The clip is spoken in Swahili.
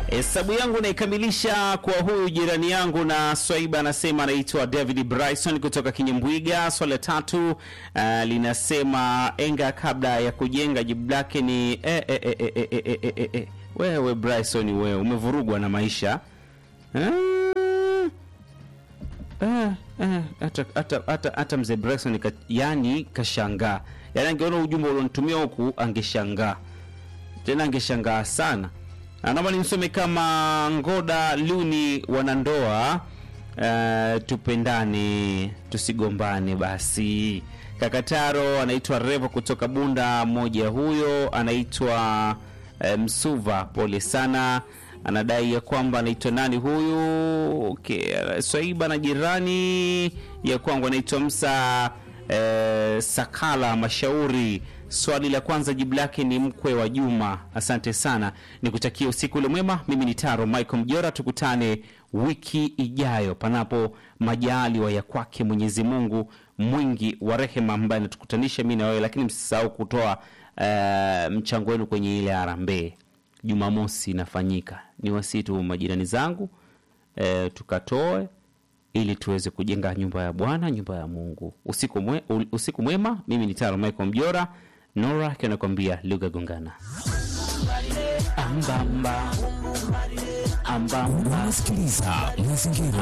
Hesabu yangu naikamilisha kwa huyu jirani yangu, na Swaiba anasema anaitwa David Bryson kutoka Kinyembwiga. Swali la tatu uh, linasema enga kabla ya kujenga. Jibu lake ni eh, eh, eh, eh, eh, eh, eh, eh, eh. Wewe Bryson, wewe umevurugwa na maisha eh? Eh, eh, hata hata hata hata mzee Bryson ka, yani kashangaa, yani angeona ujumbe ulionitumia huku angeshangaa tena, angeshangaa sana. Na naomba nimsome kama Ngoda Luni, wanandoa uh, tupendane tusigombane. Basi Kakataro anaitwa Revo kutoka Bunda, mmoja huyo anaitwa uh, Msuva, pole sana anadai ya kwamba anaitwa nani huyu? Okay, Swaiba na jirani ya kwangu anaitwa Msa eh, Sakala Mashauri. Swali la kwanza jibu lake ni mkwe wa Juma. Asante sana, nikutakia usiku ule mwema. Mimi ni Taro Michael Mjora, tukutane wiki ijayo, panapo majaliwa ya kwake Mwenyezi Mungu mwingi wa rehema, ambaye anatukutanisha mimi na wewe. Lakini msisahau kutoa eh, mchango wenu kwenye ile harambee Jumamosi inafanyika. Ni wasitu majirani zangu e, tukatoe ili tuweze kujenga nyumba ya Bwana, nyumba ya Mungu. Usiku, mwe, usiku mwema. Mimi ni Taro Michael Mjora, Nora akiwa anakuambia lugha gongana ambamba ambamba. Unasikiliza mazingira